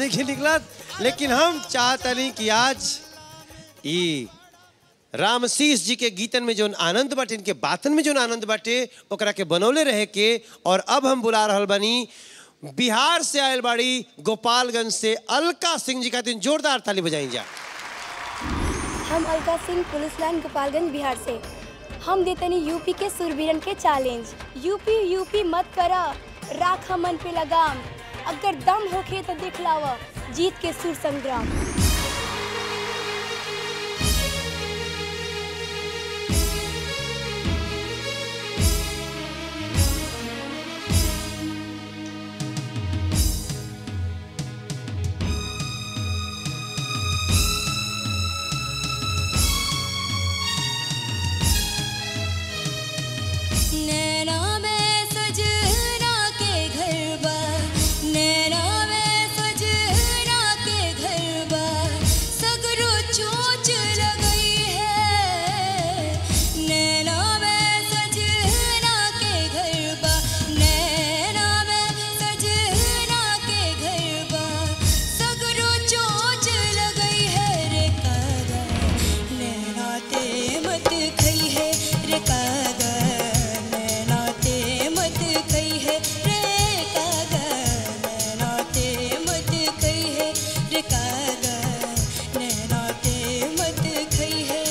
नहीं निकलत लेकिन हम चाहतनी कि आज ई रामशीष जी के गीतन में जोन आनंद बाटे इनके बातन में जोन आनंद बाटे ओकरा के बनौले रहे के और अब हम बुला रहल बनी बिहार से आयल बाड़ी गोपालगंज से अलका सिंह जी खातिर जोरदार ताली बजाई जा हम अलका सिंह पुलिस लाइन गोपालगंज बिहार से हम देतनी यूपी के सुरवीरन के चैलेंज यूपी यूपी मत करा राख मन पे लगाम अगर दम होखे तो दिखलावा जीत के सुर संग्राम नैना में सजना के घर बा नैना में सजना के घर बा सगरो चोच लगई है नैना में सजना के घर बा नैना में सजना के घर बा सगरो चोच लगई है रे कागा नैना ते मत खई है रे कागा नैना ते मत खई है रे कागा नैना ते मत खई है रे कागा नैना ते मत खई है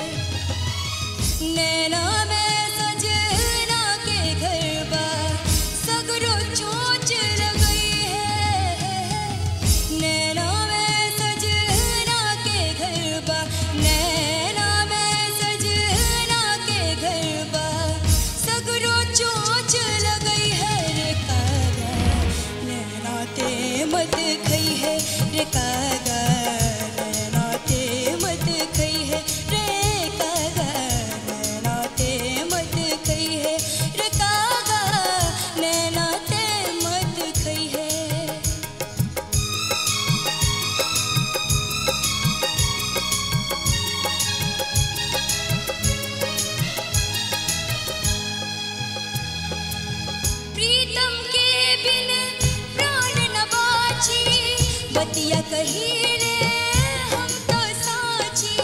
नैना में सजना के घर बा सगरो चोच लगई है नैना में सजना के घर बा नैना में सजना के घर बा सगरो चोच लगई है रे कागा नैना ते मत खई है रे कागा नैना ते मत खई है रे कागा नैना ते मत खई है रे कागा नैना ते मत खई है प्रीतम के बिन प्राण न बाची बतिया कहीने हम तो साची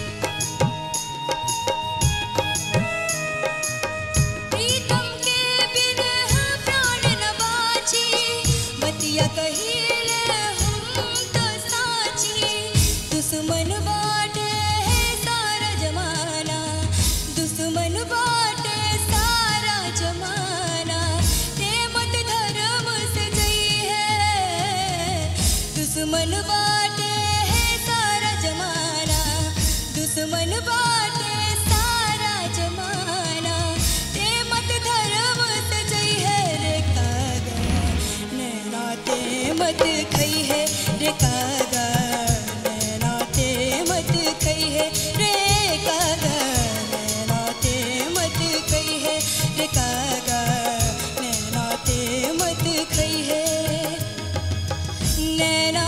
प्रीतम के बिन प्राण न बाची बतिया कहीने हम तो साची दुश्मन बाटे सारा जमाना दुश्मन बाटे सारा जमाना ते मत धर्म से जई है दुश्मन बाटे सारा जमाना दुश्मन बाटे सारा जमाना ते मत धर्म से जई है रे कागा नैना ते मत खई है रे कागा नैना ते मत खई है रे कागा नैना ते मत खई है रे कागा नैना ते मत खई है नैना